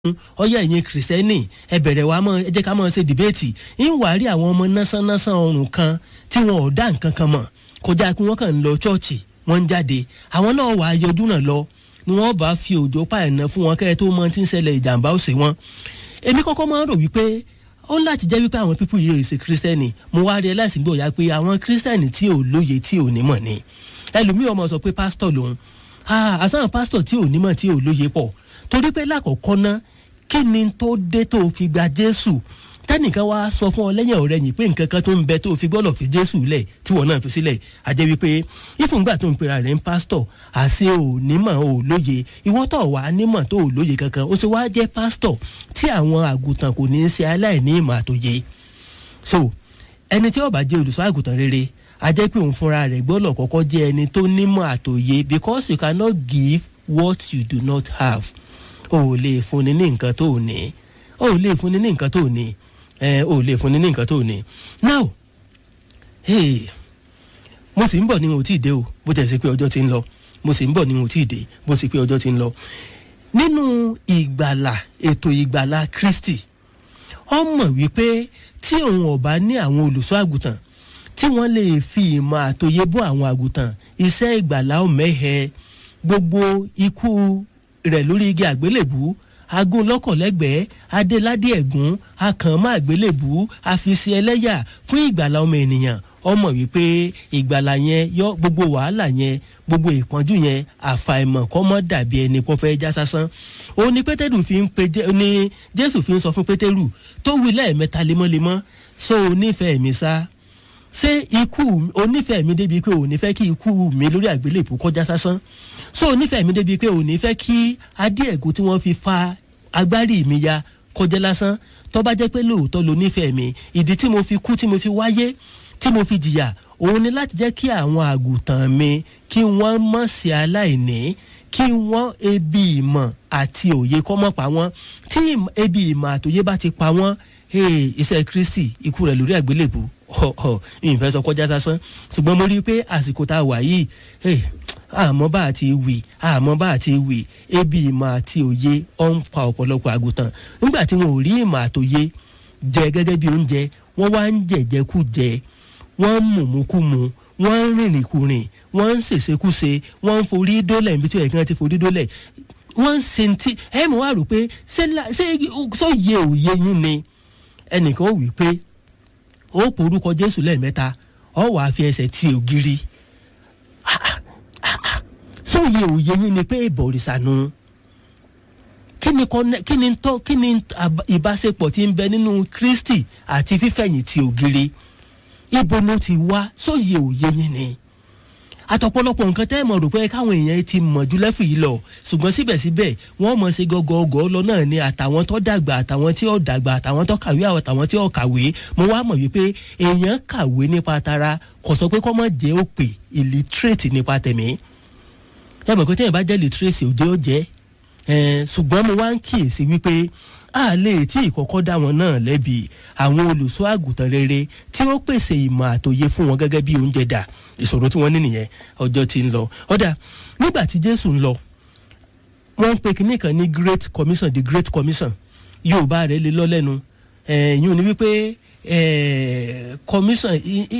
ọyọ ẹ̀yin kìrìsìtẹ́nì ẹ bẹ̀rẹ̀ wa mọ́ ẹ jẹ́ ká mọ́ ṣe dìbẹ́ẹ̀tì ń wà á rí àwọn ọmọ násánásán ọrùn kan tí wọn ò dá nǹkan kan mọ̀ kọjá pé wọ́n kàn ń lọ ṣọ́ọ̀ṣì wọ́n ń jáde àwọn náà wà á yọjú náà lọ ni wọ́n bá fi òjò pa ẹ̀nà fún wọn kẹ́ẹ̀ tó mọ tí ń ṣẹlẹ̀ ìjàmbá ó ṣe wọn. èmi kọ́kọ́ máa ń rò wípé ó ń láti jẹ́ wípé àwọn pípù yìí ṣe kírísítẹ́nì mo wá rí ẹ láìsí gbòòyà pé àwọn kírísítẹ́nì tí ò lóye tí ò nímọ̀ ni ẹlòmíì ọmọ sọ pé pásítọ̀ lòun àṣà pásítọ̀ tí ò nímọ̀ tí ò lóye pọ̀ torí pé lákọ̀ọ́kọ́ ná kí ni tó dé tó fi gba jésù tẹnìkan wá sọ fún ọ lẹ́yìn ọ̀rẹ́ yìí pé nǹkan kan tó ń bẹ tó fi gbọ́dọ̀ fi jésù lẹ̀ tí wọ́n náà fi sílẹ̀ àjẹ́ wípé ìfúngbà tó ń pera rẹ̀ ń pásítọ̀ àṣẹ ò nímọ̀ ò lóye ìwọ́n tó wà nímọ̀ tó ò lóye kankan ó sì wá jẹ́ pásítọ̀ tí àwọn àgùntàn kò ní í ṣe aláìní ìmọ̀ àtòye so ẹni tí ó bá jẹ́ olùṣọ́ àgùntàn rere àjẹ́ pé òun fúnra rẹ̀ gbọ́dọ̀ kọ́kọ́ jẹ́ ẹni tó nímọ̀ àtòye because you cannot give what you do not have o ò lè fúnni ní nǹkan tó ò ní o ò lè fúnni ní nǹkan tó ò ní ẹ o ò lè fúnni ní nǹkan tó ò ní now hey, mo sì ń bọ̀ ní o tí ì dé o bó tẹ̀ sí pé ọjọ́ ti ń lọ mo sì ń bọ̀ ní o tí ì dé bó sì pé ọjọ́ ti ń lọ nínú ìgbàlà ètò ìgbàlà kristi ọ mọ̀ wípé tí òun ọ̀bá ní àwọn olùṣọ́ àgùntàn tí wọ́n lè fi ìmọ̀ àtòyé bọ́ àwọn àgùntàn iṣẹ́ ìgbàlà ọ̀mẹ́hẹ gbogbo ikú rẹ̀ lórí igi àgbélébù agún lọ́kọ̀lẹ́gbẹ̀ẹ́ adéládé ẹ̀gún akànmọ́ àgbélébù àfisí ẹlẹ́yà fún ìgbàlà ọmọ ènìyàn ọmọ wípé ìgbàlà yẹn yọ gbogbo wàhálà yẹn gbogbo ìpọ́njú yẹn àfàìmọ̀ kọ́mọ́ dàbí ẹni pọ́ fẹ́ já sásán òun ni pétérù fi ń pe ní jésù fi ń sọ fún pétérù tó wí lẹ́ẹ̀mẹ́ta lemọ́lemọ́ so onífẹ̀ẹ́ mi sá ṣé ikú onífẹ̀ẹ́ mi débi pé òní fẹ́ kí ikú mi lórí àgbélébù kọjá sásán so onífẹ̀ẹ́ mi débi pé òní fẹ́ kí adé ẹ̀gún tí wọ́n fi fa agbárí mi ya kọjá lásán tó bá jẹ́ pé lóòótọ́ lo nífẹ̀ẹ́ mi ìdí tí mo fi kú tí mo fi wáyé tí mo fi jìyà òun ni láti jẹ́ kí àwọn àgùntàn mi kí wọ́n mọ̀ sí aláìní kí wọ́n ebi ìmọ̀ àti òye kọ́ mọ̀ pa wọ́n tí ebi ìmọ̀ àtòye bá ti pa wọ́n iṣẹ́ kristi ikú rẹ̀ lórí àgbélébù ìfẹ́ sọ kọjá sásán ṣùgbọ́n mo rí i pé àsìkò tá a wà yìí àmọ́ bá a ti wì àmọ́ bá a ti wì ebi ìmọ̀ àti òye ọ̀ ń pa ọ̀pọ̀lọpọ̀ àgùntàn nígbà tí wọn ò rí ìmọ̀ àtòye jẹ gẹ́gẹ́ bí oúnjẹ wọ́n wá ń jẹ̀jẹ̀kújẹ wọ́n ń mùmúkúmu wọ́n ń rìnrìnkùrìn wọ́n ń ṣèṣekúṣe wọ́n ń forí dólẹ̀ níbi tí ó yẹ kí wọ́n ti forí dólẹ̀ wọ́n ń ṣe ti ẹ̀ mọ̀ wá rò pé ṣé sóye òye yín ni ẹnìkan ó wí pé ó porúkọ jésù lẹ́ẹ̀mẹ́ta ọ wàá fi ẹsẹ̀ ti ògiri sóye òye yín ni pé ìbọ̀rìṣà nu kí ni kí ni tọ́ kí ni ìbáṣepọ̀ tí ń bẹ nínú kristi àti fífẹ̀yìn ti ògiri ibo ló ti wá sóye òye yín ni àtọ̀pọ̀lọpọ̀ nǹkan tẹ́ ẹ̀ mọ̀ rò pé káwọn èèyàn ti mọ̀ jù lẹ́fù yìí lọ ṣùgbọ́n síbẹ̀síbẹ̀ wọ́n mọ̀ sí gọ́gọ́gọ́ lọ náà ni àtàwọn tó dàgbà àtàwọn tí ó dàgbà àtàwọn tó kàwé àtàwọn tí ó kàwé mo wá mọ̀ wípé èèyàn kàwé nípa tara kò sọ pé kọ́ mọ̀ jẹ́ òpè illiterate nípa tẹ̀mí ẹ mọ̀ pé tẹ́yìn bá jẹ́ illiterate òjò ó jẹ́ ṣùgbọ́n mo wá ń kíyèsí wípé a lè tí ìkọ́kọ́ dá wọn náà lẹ́bi àwọn olùṣọ́ àgùntàn rere tí ó pèsè ìmọ̀ àtòye fún wọn gẹ́gẹ́ bí oúnjẹ dà ìṣòro tí wọ́n ní nìyẹn ọjọ́ ti ń lọ ọ̀dà nígbà tí jésù ń lọ wọ́n ń pe kinní kan ní great commission the great commission yorùbá rẹ̀ lè lọ lẹ́nu ẹ̀yìn ni wípé commission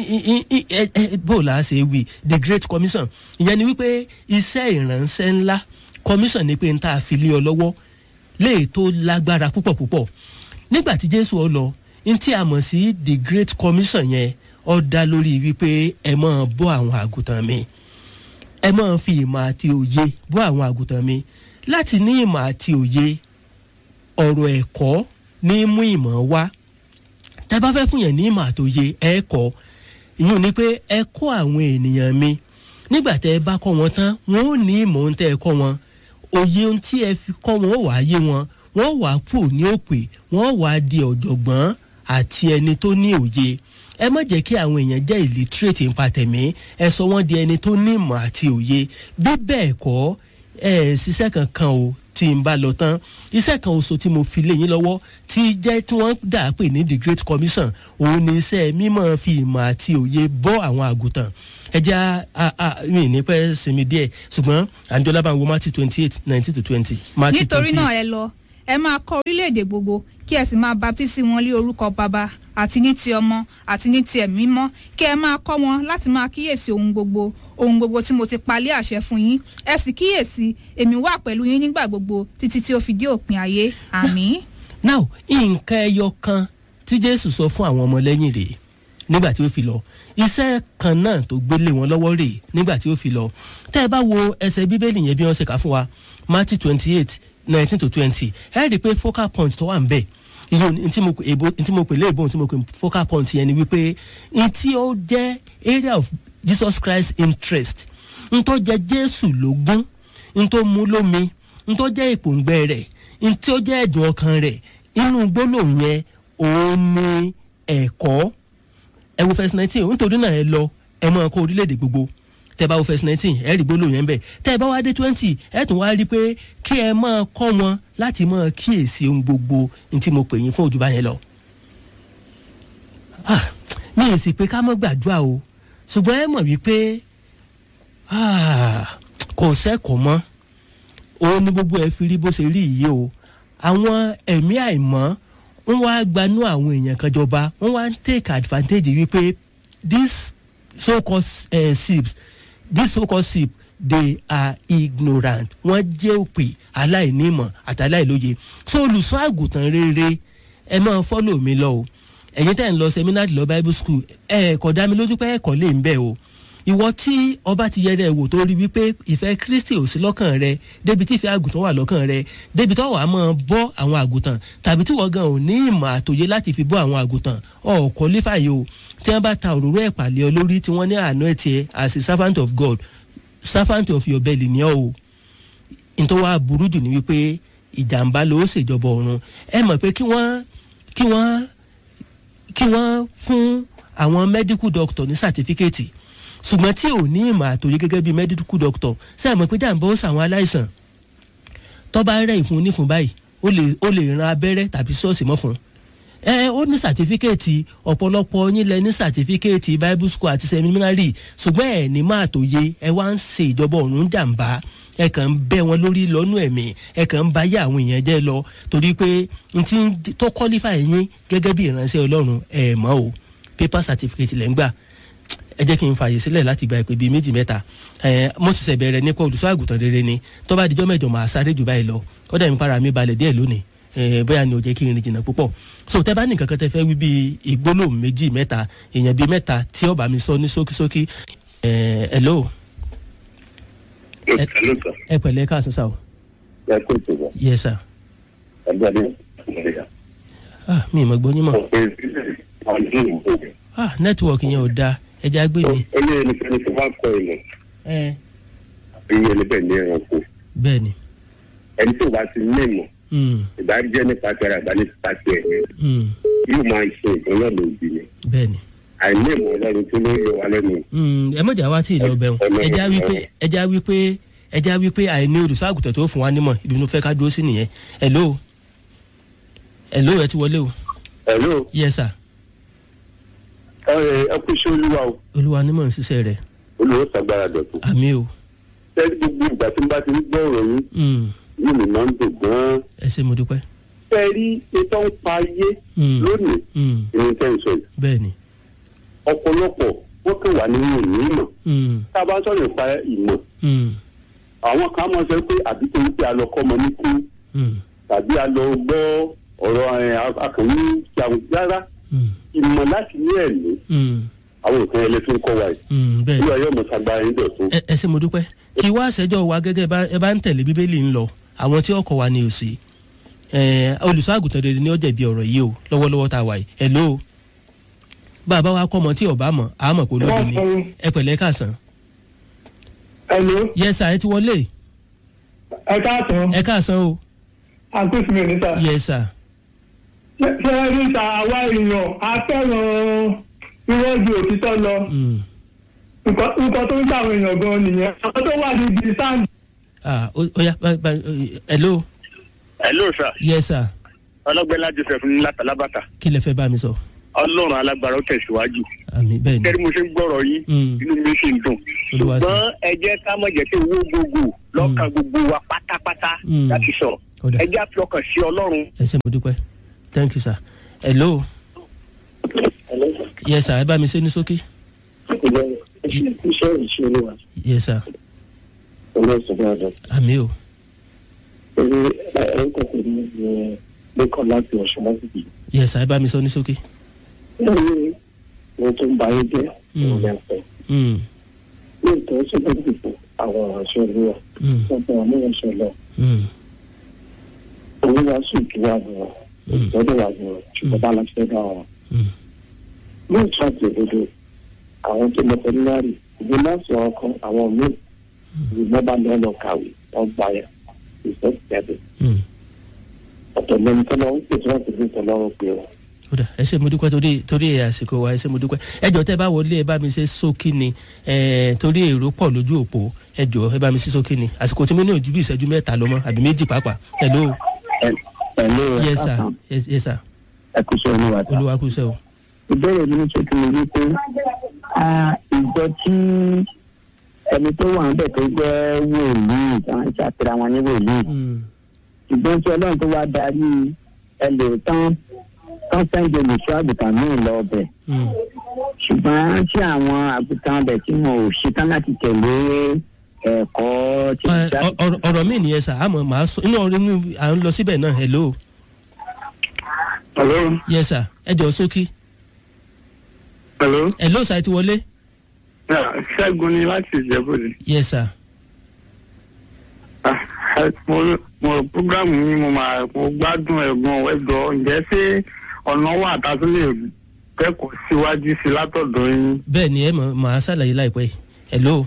bó la ṣe wí the great commission ìyẹn ni wípé iṣẹ́ ìránṣẹ́ ńlá commission ni pé n ta fi lé ọ lọ́wọ́ léè tó lágbára púpọ̀ púpọ̀ nígbà tí jésù ọ lọ n tí a mọ̀ sí the great commission yẹn ọ dá lórí wípé ẹ máa bọ́ àwọn àgùntàn mi ẹ máa fi ìmọ̀ àti òye bọ́ àwọn àgùntàn mi láti ní ìmọ̀ àti òye ọ̀rọ̀ ẹ̀kọ́ ní mú ìmọ̀ wá tẹ bá fẹ́ fún yẹn ní ìmọ̀ àti òye ẹ kọ́ ìyún ni pé ẹ kọ́ àwọn ènìyàn mi nígbà tẹ ẹ bá kọ́ wọn tán wọn ò ní ìmọ̀ ohun tẹ ẹ kọ́ wọn òye ohun tí ẹ fi kọ́ wọn ó wàá yé wọn wọ́n wàá kú ní òpè wọ́n wàá di ọ̀jọ̀gbọ́n àti ẹni tó ní òye ẹ má jẹ́ kí àwọn èèyàn jẹ́ illiterate nípa tẹ̀mí ẹ sọ wọ́n di ẹni tó ní ìmọ̀ àti òye bí bẹ́ẹ̀ kọ́ ẹ ṣiṣẹ́ kankan o tí n bá lọ tán iṣẹ́ kan oṣù tí mo fi lé yín lọ́wọ́ tí jẹ́ tí wọ́n dà pé ní the great commission òun ni iṣẹ́ mímọ́ fi ìmọ̀ àti òye bọ́ àwọn àgùntàn ẹja mi ní pẹ́ sinmi díẹ̀ ṣùgbọ́n àjọlá bá ń wo mati twenty eight nineteen to twenty. nítorí náà ẹ lọ ẹ máa kọ́ orílẹ̀-èdè gbogbo kí ẹ sì máa baptisi wọn lé orúkọ baba àti ní ti ọmọ àti ní ti ẹ̀mí mímọ́ kí ẹ máa kọ́ wọn láti máa kíyèsí ohun gbogbo ohun gbogbo tí mo ti palẹ̀ àṣẹ fún yín ẹ sì kíyèsí èmi wà pẹ̀lú yín nígbà gbogbo títí tí ó fi dé òpin ayé àmín. now nǹkan ẹyọ kan tí jésù sọ fún àwọn ọmọlẹ́yìn rèé nígbà tí ó fi lọ iṣẹ́ kan náà tó gbélé wọn lọ́wọ́ rèé nígbà tí ó fi lọ tẹ́ ẹ bá wo ẹsẹ̀ bíbélì yẹn bí wọ́n ṣe kà fún wa matthew twenty eight nineteen to twenty ẹ rí i pé focal point tó wà ń bẹ̀ ìlú ntí mo pè léèbó ntí mo pè focal point yẹn ni wípé ntí ó jẹ́ area of jesus christ interest ntó jẹ́ jésù lógún ntó mú lómi ntó jẹ́ ìpòǹgbẹ rẹ̀ ntí ó jẹ́ ẹ̀dùn ọkàn rẹ̀ inú gbólóhùn yẹn òun ni ẹ̀kọ́ ẹ wo first nineteen nítorí náà ẹ lọ ẹ máa kọ́ orílẹ̀-èdè gbogbo tẹ bá wo first nineteen ẹ rí gbólóhùn yẹn bẹ tẹ bá wá dé twenty ẹ tún wá rí i pé kí ẹ máa kọ́ wọn láti máa kíyèsí ohun gbogbo ní tí mo pè yín fún òjúbá yẹn lọ. mi ì sì pé ká mọ́ gbàdúrà o ṣùgbọ́n ẹ mọ̀ wípé kò sẹ́kọ̀ọ́ mọ́ òun ni gbogbo ẹ fi rí bó ṣe rí yìí o àwọn ẹ̀mí àìmọ́ wọ́n wá gbanú àwọn èèyàn kan jọba wọ́n wá ń take advantage wípé this so-called uh, sips this so-called sip they are ignorant wọ́n jẹ́ òpè aláìnímọ̀ àti aláìlóye so olùsọ àgùntàn rere ẹ máa fọ́lọ̀ mi lọ o ẹ̀yin tẹ́ ń lọ seminary lọ bible school ẹ̀ kò dá mi lójú pé ẹ̀kọ́ lè ń bẹ̀ o ìwọ tí ọba ti yẹrẹ wò tó rí wípé ìfẹ́ kristi ò sí lọ́kàn rẹ débi tí ìfẹ́ àgùntàn wà lọ́kàn rẹ débi tó wàá máa bọ́ àwọn àgùntàn tàbí tí wọ́n gan ò ní ìmọ̀ àtòyé láti fi bọ́ àwọn àgùntàn ọ̀ọ́kọ́ lífàyè o tí wọ́n bá ta òróró ẹ̀ pàlẹ́ ọ lórí tí wọ́n ní àánú ẹ̀ tiẹ̀ as a servant of god servant of your belly ni ọ́ o nítorí wàá burú jù ní wípé ìjàmbá ló ṣèjọba ọ̀run ẹ mọ̀ pé kí wọ́n kí wọ́n kí wọ́n fún àwọn medical doctor ní certificate ṣùgbọ́n tí ò ní ìmọ̀ àtòyé gẹ́gẹ́ bí medical doctor sẹ́yìn mọ̀ pé jàǹbá ó sàwọn aláìsàn tọ́ba rẹ̀ ìfún onífún báyìí ó lè ó lè ran abẹ́rẹ́ tàbí ṣọ́ọ̀ṣì mọ́ fún un ẹ ó ní sàtífíkẹ́ẹ̀tì ọ̀pọ̀lọpọ̀ yín lẹ ní sàtífíkẹ́ẹ̀tì bible school àti seminary ṣùgbọ́n ẹ̀ ní máa tó yé ẹ wá ń ṣe ìjọba ọ̀run jàǹbá ẹ kàn ń bẹ́ wọn lórí lọ́nù ẹ̀mí ẹ kàn ń bá yé àwọn èèyàn jẹ́ lọ torí pé n ti tó qualify yín gẹ́gẹ́ bí ìránṣẹ́ ọlọ́run ẹ̀ mọ́ o paper certificate lẹ́ ń gbà ẹ jẹ́ kí n fààyè sílẹ̀ láti gba ìpè bíi méjì mẹ́ta ẹ mo ti ṣẹ̀bẹ̀rẹ̀ nípa olùṣọ́ àgùntàn rere ni tó bá dijọ́ mẹ́jọ máa sáré jù báyìí lọ ó dẹ̀ mi para mi balẹ̀ díẹ̀ lónìí bóyá ni ò jẹ́ kí n rìn jìnnà púpọ̀ so tẹ bá ní nǹkan kan tẹ fẹ́ wí bíi ìgbólóhùn méjì mẹ́ta èèyàn bíi mẹ́ta tí ọba mi sọ ní ṣókíṣókí hello. ẹ pẹ̀lẹ́ ká sísá o. ẹ kó ìtura. yes sir. ẹgbẹ́ mi ìgbéga. ah mi ì mọ̀ gbóyún mọ̀. ọ̀pẹ ìbílẹ̀ àwọn ìlú ìgbòho. ah nẹ́tíwọ̀kì yẹn ò dáa ẹja gbé mi. ó ní ẹnikẹ́ni tó bá kọ ilẹ̀ ẹ iye ẹni bẹ́ẹ̀ ní ẹranko bẹ́ẹ̀ ni. ẹni tó bá ti ní ìmọ̀ Mm, ìbájẹ́ nípa tẹ̀rẹ̀ àbá nípa tiẹ̀ mm, yóò máa ṣe nǹkan náà lòdì ni bẹ́ẹ̀ ni. àìní ìmọ̀ ọlọ́run tó ló yọ wa lẹ́nu. Mm, ẹ mọ̀jà wá tí ì lọ bẹ̀rù ẹja wípé ẹja wípé ẹja wípé àìní olùṣọ́ àgùntàn tó fún wa nímọ̀ ibi mo fẹ́ ká dúró sí nìyẹn hello hello ẹ ti wọlé o ẹ̀ló yes sir ẹ kú sí olúwa o olúwa nímọ̀ ń ṣiṣẹ́ rẹ̀ olùwọ́ sàgbára dọ̀tun. àmì o tẹ́lẹ̀ gbogbo ìgbà tí n bá ti ń gbọ́ ọ̀rọ̀ yín Mm, yóò mi máa ń dùn gan-an. ẹ ṣe mo dúpẹ́ tẹ́ rí ètò ń pa ayé Mm. lónìí Mm, ìrìn tẹ́ ń sọ yìí bẹ́ẹ̀ ni ọ̀pọ̀lọpọ̀ wọ́n kàn wà nínú ìní ìmọ̀ Mm, tá a bá sọ̀rọ̀ nípa ìmọ̀ mm, àwọn kan máa sọ pé àbí torí pé a lọ kọ́ ọmọ ní kú mm, tàbí a lọ gbọ́ ọ̀rọ̀ ẹ̀, akànní jàun rárá mm, ìmọ̀ láti ní ẹ̀mí mm, àwọn nǹkan ẹlẹ́tún kọ́ wa yìí mm, bẹ́ẹ̀ ni olúwa yóò mọ̀ sagbára yín dọ̀tun. ẹ ẹ ṣe mo dúpẹ́ kí wá àṣẹjọ́ wa gẹ́gẹ́ bá ẹ bá ń tẹ̀lé bíbélì ń lọ àwọn tí ọkọ̀ wa ni ò sí ẹ olùṣọ́ àgùntàn rere ni ó jẹ̀bi ọ̀rọ̀ yìí o lọ́wọ́lọ́wọ́ tá a wà yìí hello bàbá wa kọ́ ọmọ tí ọba mọ̀ á mọ̀ pé olódò ni ẹ pẹ̀lẹ́ káàsán Hello, yes sir ẹ ti wọlé ẹ káàtó, ẹ káàsán o àkóso mi níta. yes sir Ṣé ẹ rí ta àwa èèyàn a fẹ́ràn iwájú òtítọ́ lọ? Mm. Nǹkan nǹkan tó ń ta àwọn èèyàn gan nìyẹn. Àwọn tó wà níbi sáǹdì. ah ó ó yá bá- bá- hello hello sir yes sir ọlọ́gbẹ́lá joseph ní látàlábàtà kí lẹ fẹ́ bá mi sọ ọlọ́run alágbára ó tẹ̀síwájú àmì bẹ́ẹ̀ ni kẹ́rì mo ṣe ń gbọ́rọ̀ yín Mm. inú mi sì ń dùn Olúwa ṣe. ṣùgbọ́n ẹ jẹ́ ká mọ̀ jẹ́ pé owó gbogbo lọ́kàn gbogbo wa pátápátá Mm. láti sọ Ó dà. ẹ jẹ́ àfi ọkàn sí ọlọ́run. ẹ ṣe mo dúpẹ́ thank you sir hello yes sir ẹ bá mi ṣe ní sókè iṣẹ́ ìṣòro wa yes sir ọlọ́sọ̀rọ̀ àjọ àmì o ẹ̀rí ẹ̀ríkọ̀ kò ní ẹ̀ lẹ́kọ̀ọ́ láti ọ̀ṣun láti bì. yes sir ẹ bá mi sọ ní sókè lẹ́yìn ohun tó ń ba ayé jẹ́ Mm. òun lẹ́sẹ̀. Mm, lóòótọ́ ṣe bá dìbò àwọn ìránṣẹ́ olúwa mm, wọ́n fẹ́ wọn ní ìránṣẹ́ lọ. mm, olúwa sùn kí wà ní wọn Mm. ìtọ́jú wà ní wọn ṣùgbọ́n bá láti fẹ́ bá wọn. mm. lóòótọ́ àti òdodo àwọn tó lọ fẹ́mínárì ìdí láti ọkàn àwọn míì ìgbọ́n bá lọ́ lọ kàwé wọ́n gbà yà ìfẹ́ jáde. Mm. ọ̀tọ̀ lẹ́nu tó lọ́wọ́ pèsè wọn kò ní ìtọ́lọ́rùn pé wọn. ó dà ẹ ṣe mo dúpẹ́ torí torí àsìkò wa ẹ ṣe mo dúpẹ́ ẹ jọ tẹ bá wọlé ẹ bá mi ṣe sókè ni ẹ torí èrò pọ̀ lójú òpó ẹ jọ ẹ bá mi ṣe sókè ni àsìkò tí mo ní ojú bí ìṣẹ́jú mẹ́ta lọ mọ́ àbí méjì pàápàá hello pẹ̀lú yes sir yes, yes sir ẹ̀kúṣẹ́ olúwa ta. olúwa kú sẹ́ o ìbéèrè mi ní ṣe kí n rí pé a ìjọ tí ẹni tó wà níbẹ̀ tó jẹ́ wòlíì táwọn ń ṣàfihàn wọn ní wòlíì Mm, ṣùgbọ́n tí ọlọ́run tó wá darí ẹlò tán tán sẹ́ńdì olùṣọ́ àgùntàn míì lọ ọbẹ̀ mm, ṣùgbọ́n tí àwọn àgùntàn ọbẹ̀ tí wọn ò ṣetán láti tẹ̀lé ẹ̀kọ́ tí ẹ, ọ- ọ̀rọ̀- ọ̀rọ̀ mi nìyẹn sà àmọ́ màá sọ inú ọ̀rọ̀ inú à ń lọ síbẹ̀ náà hello hello yes sir ẹ jọ sókè hello hello sà ẹ ti wọlé ṣẹ́gun ni láti ìjẹ́bùdì. yes sir mo mo programu yín mo máa mo gbádùn ẹ̀gbọ́n ẹ̀gbọ́n ǹjẹ́ ṣé ọ̀nà wà tá a tún lè kẹ́kọ̀ọ́ síwájú sí látọ̀dọ̀ yín. bẹ́ẹ̀ ni ẹ mọ̀ màá ṣàlàyé láìpẹ́ hello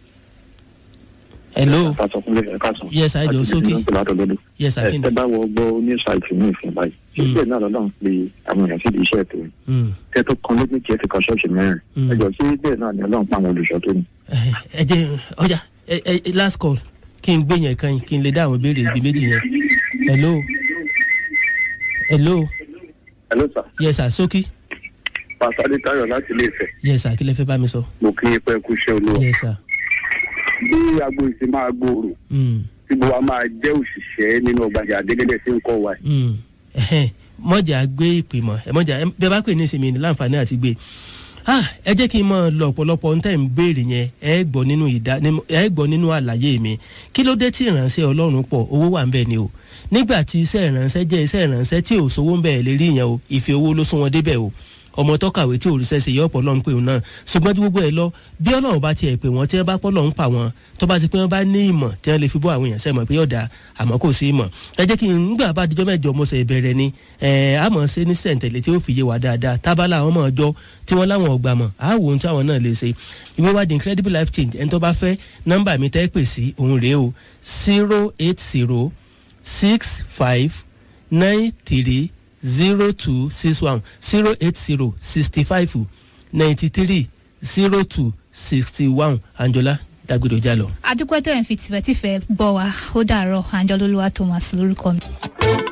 hello Yes, sir, ẹ jọ̀ọ́ sókè. yes sir kí ni ẹ bá wọ gbọ́ ní ṣáìtì ní ìsìn báyìí ṣíṣe náà lọ́dọ̀ ń pe àwọn èèyàn síbi iṣẹ́ tó Mm, kẹ́ tó kan lójú kí ẹ ti kan ṣọ́ọ̀ṣì mẹ́rin Mm. ẹ jọ sí bẹ́ẹ̀ náà ni ọlọ́run pa àwọn olùṣọ́ tó ní. ẹ ẹ jẹ́ ọjà ẹ ẹ last call kí n gbé yẹn kan yìí kí n lè dá àwọn ìbéèrè ibi méjì yẹn hello hello hello sir yes sir sókè pàṣẹ tayo láti ilé ìfẹ́ yes sir kí lẹ fẹ́ bá mi sọ mo kí i pé kú iṣẹ́ olúwa yes sir bí agbo ìsìn máa gbòòrò mm, tí gbogbo wa máa jẹ́ òṣìṣẹ́ nínú ọgbàjà àdégédé sí ń kọ́ wa mm, ẹhẹ́n, mọ̀jà gbé ìpè mọ̀ ẹ mọ̀jà ẹ bẹ́ẹ̀ bá pè ní ìsinmi ní láǹfààní àti gbé ah ẹ jẹ́ kí n mọ̀ lọ ọ̀pọ̀lọpọ̀ ohun tẹ́ ń béèrè yẹn ẹ gbọ́ nínú ìdá ní- ẹ gbọ́ nínú àlàyé mi kí ló dé tí ìránṣẹ́ ọlọ́run pọ̀ owó wà ń bẹ̀ ni o nígbà tí iṣẹ́ ìránṣẹ́ jẹ́ iṣẹ́ ìránṣẹ́ tí ò sówó ń bẹ̀ lè rí yẹn o ìfẹ́ owó ló sún wọn débẹ̀ o ọmọ tó kàwé tí òrìṣẹ́ ṣe yọ ọ̀pọ̀ lọ́n pé òun náà ṣùgbọ́n tí gbogbo ẹ̀ lọ bí ọlọ́run bá tiẹ̀ pè wọ́n tí wọ́n bá pọ́ lọ́n pa wọ́n tó bá ti pé wọ́n bá ní ìmọ̀ tí wọ́n lè fi bọ́ àwọn èèyàn sẹ́mọ̀ pé yọ̀dà àmọ́ kò sí ìmọ̀ ẹ jẹ́ kí n gbà bá dijọ́ mẹ́jọ mo ṣe bẹ̀rẹ̀ ni ẹ̀ àmọ́ ṣe ní sẹ̀ǹtẹ̀lẹ̀ tí ó fi yé wa dáadáa tábàlà àwọn ọmọ ọjọ́ tí wọ́n láwọn ọgbà mọ̀ á wò ohun tí àwọn náà lè ṣe ìwé wa the incredible life change ẹni tó bá fẹ́ nọ́mbà mi tẹ́ pè sí òun rèé o zero eight zero six five nine three zero two six one zero eight zero sixty five ninety three zero two sixty one anjola dagbedo jalọ. adúpẹ́ tẹ̀ ń fi tìfẹ́tìfẹ́ gbọ́ wa ó dàárọ̀ anjọ́lólúwa thomas lórúkọ mi.